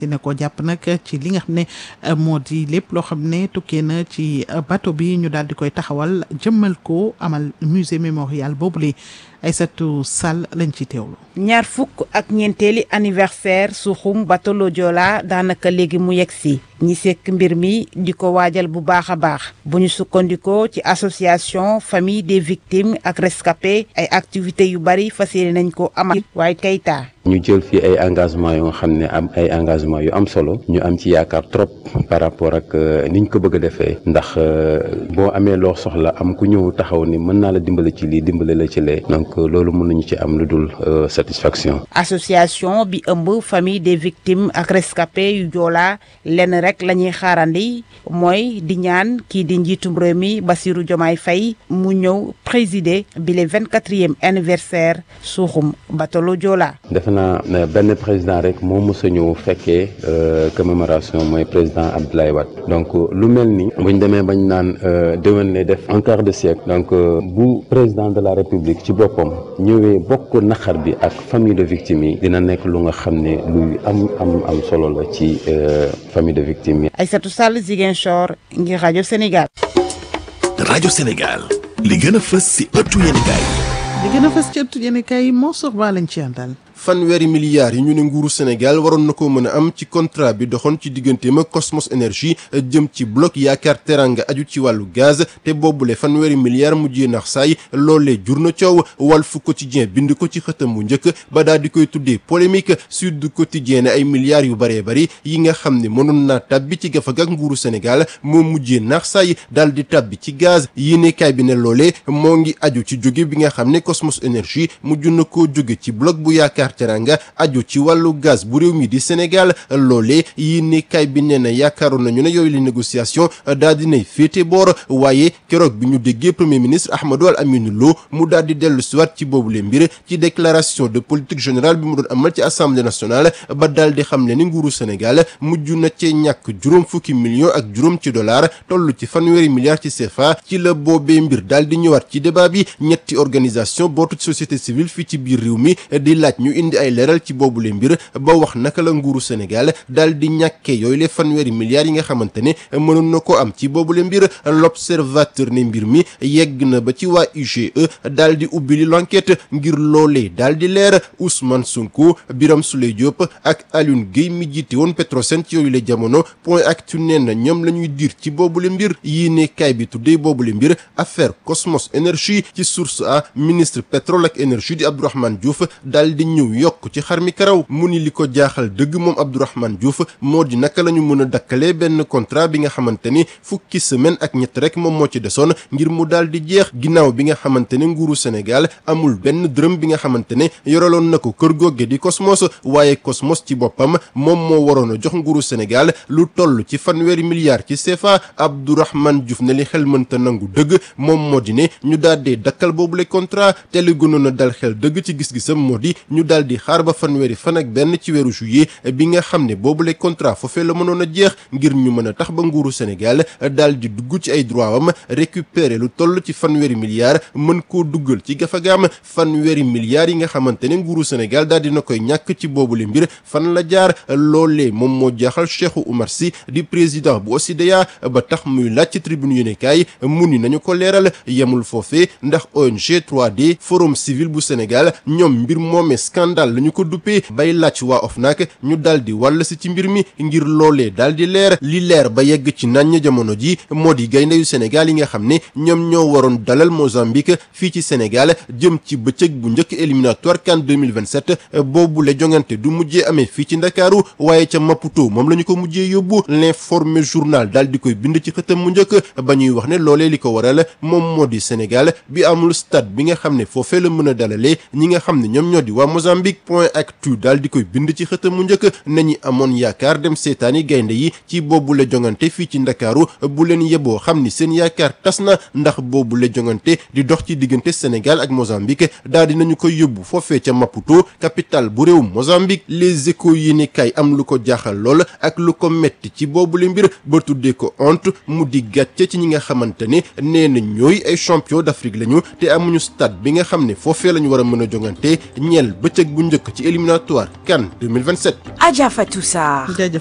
dina ko jàpp nag ci li nga xam ne moo di lépp loo xam ne tukkee na ci bateau bi ñu daal di koy taxawal jëmmal ko amal musée mémorial boobule Aïssatou Sall lañ ci teewlu. ñaar fukk ak ñeenteeli anniversaire suuxum bateau le Joola daanaka léegi mu yegg si ñi sekk mbir mi di ko waajal bu baax a baax bu ñu sukkandikoo ci association famille des victimes ak rescapés ay activités yu bari fas yéene nañ ko amal waaye Keita ñu jël fii ay engagement yoo nga xam ne am ay engagement yu am solo ñu am ci yaakaar trop par rapport ak niñ ko bëgg a defee ndax boo amee loo soxla am ku ñëw taxaw ni mën naa la dimbale ci lii dimbale la ci lee donc loolu mën nañu ci am lu dul satisfaction. association bi ëmb famille des victimes ak rescapés yu Joola lenn rek la ñuy xaarandi mooy di ñaan kii di njiitum réew mi Bassirou Diomaye Faye mu ñëw présider bi le vingt quatrième anniversaire suuxum bateau le Joola. defe naa benn président rek moo mës a ñëw fekkee commémoration mooy président Abdoulaye Wade donc lu mel ni buñ demee bañ naan déwén lay def un quart de siècle donc bu président de la république ci boppam ñëwee bokk naqar bi ak famille de victimes yi dina nekk lu nga xam ne luy am am am solo la ci famille de victimes yi. Aïssatou Sall Ziguinchor ngir rajo Sénégal. rajo Sénégal li gën a fës si ëttu yéenekaay li gën a fës ci ëttu yéenekaay yi moo sox baa lañ ci àndal. fanweeri milliards yi ñu ne nguuru Sénégal waroon na ko mën a am ci contrat bi doxoon ci digganteem ak Cosmos Énergie jëm ci bloc yaakaar teranga aju ci wàllu gaz te boobule fanweeri milliards mujjee nax saay loolee jur na coow Walf Quotidien bind ko ci xëtam bu njëkk ba daal di koy tuddee polémique Sud Quotidien ne ay milliards yu baree bari yi nga xam ne mënoon naa tàbbi ci gafag ak nguuru Sénégal moo mujjee nax saay daal di tàbbi ci gaz yéenekaay bi ne loolee moo ngi aju ci jóge bi nga xam ne Cosmos Énergie mujj na koo jóge ci bloc bu yaakaar teranga aju ci wàllu gaz bu réew mi di Sénégal loolee yi ne kay bi nee na yaakaaroon nañu ne yooyu la négociation daal dinay féete boor waaye keroog bi ñu déggee premier ministre Ahmadou Al Aminou Lo mu daal di dellu siwaat ci boobule mbir ci déclaration de politique générale bi mu doon amal ci assemblée nationale ba daal di xam ne ni nguuru Sénégal mujj na cee ñàkk juróom fukki millions ak juróom ci dollar toll ci fanweeri milliards ci CFA ci la boobee mbir daal di ñëwaat ci débat bi ñetti organisation bootu ci société civile fii ci biir réew mi di laaj ñu indi ay leeral ci boobule mbir ba wax naka la nguuru Sénégal daal di ñàkkee yooyu le fanweeri milliards yi nga xamante ne mënoon na ko am ci boobule mbir l'observateur ne mbir mi yegg na ba ci waa IGE daal di ubbi li l'enquête ngir loolee daal di leer Ousmane Sonko Birame Souleye Diop ak Alioune Guèye mi jiite woon Petrosen ci yooyu le jamono point actu nee na ñoom la ñuy diir ci boobule mbir yii ne kaay bi tuddee boobule mbir affaire Cosmos Énergie ci source a ministre pétrole ak énergie di Abdourahmane Diouf daal di ñëw yokk ci xar mi karaw mu ni li ko jaaxal dëgg moom Abdourahmane Diouf moo di naka la ñu mën a dakkalee benn contrat bi nga xamante ni fukki semaine ak ñett rek moom moo ci desoon ngir mu daal di jeex ginnaaw bi nga xamante ne nguuru Sénégal amul benn dërëm bi nga xamante ne yoraloon na ko kër googe di Cosmos waaye Cosmos ci boppam moom moo waroon a jox nguuru Sénégal lu toll ci fanweeri milliards ci CFA Abdourahmane Diouf ne li xel mënta nangu dëgg moom moo di ne ñu daal di dakkal boobule contrat te li gënoon a dal xel dëgg ci gis-gisam moo di ñu daal di xaar ba fanweeri fan ak benn ci weeru juillet bi nga xam ne boobule contrat foofee la mënoon a jeex ngir ñu mën a tax ba nguuru Sénégal daal di dugg ci ay droit am récupérer lu toll ci fanweeri milliards mën koo duggal ci gafagaam fanweeri milliards yi nga xamante ne nguuru Sénégal daal dina koy ñàkk ci boobule mbir fan la jaar loolee moom moo jaaxal Cheikhou Oumar Sy di président bu OSIDEA ba tax muy laaj ci tribune yéenekaay mu ni nañu ko leeral yemul foofee ndax ONG 3D forum civil bu Sénégal ñoom mbir moomee scandale la ñu ko duppee bay laaj waa OFNAC ñu daal di wàll si ci mbir mi ngir loolee daal di leer li leer ba yegg ci naññ jamono ji moo di gaynde yu Sénégal yi nga xam ne ñoom ñoo waroon dalal Mozambique fii ci Sénégal jëm ci bëccëg bu njëkk éliminatoire CAN 2027 boobu la jongante du mujjee amee fii ci Ndakaaru waaye ca Maputo moom la ñu ko mujjee yóbbu l'informé journal daal di koy bind ci xëtam mu njëkk ba ñuy wax ne loolee li ko waral moom moo di Sénégal bi amul stade bi nga xam ne foofee la mën a dalalee ñi nga xam ne ñoom ñoo di waa Mozambique point actu daal di koy bind ci xëtam mu njëkk nañu amoon yaakaar dem seetaani gaynde yi ci boobu la jongante fii ci Ndakaaru bu leen yeboo xam ni seen yaakaar tas na ndax boobu la jongante di dox ci diggante Sénégal ak Mozambique daal di nañu koy yóbbu foofee ca Maputo capitale bu réew Mozambique les échos yi ni kay am lu ko jaaxal lool ak lu ko metti ci boobu la mbir ba tuddee ko honte mu di gàcce ci ñi nga xamante ne nee na ñooy ay champion d'Afrique lañu te amuñu stade bi nga xam ne foofee lañu war a mën a jongante ñeel bëccëg bëccëg bu njëkk ci éliminatoire CAN 2027. Adja Fatou Sarr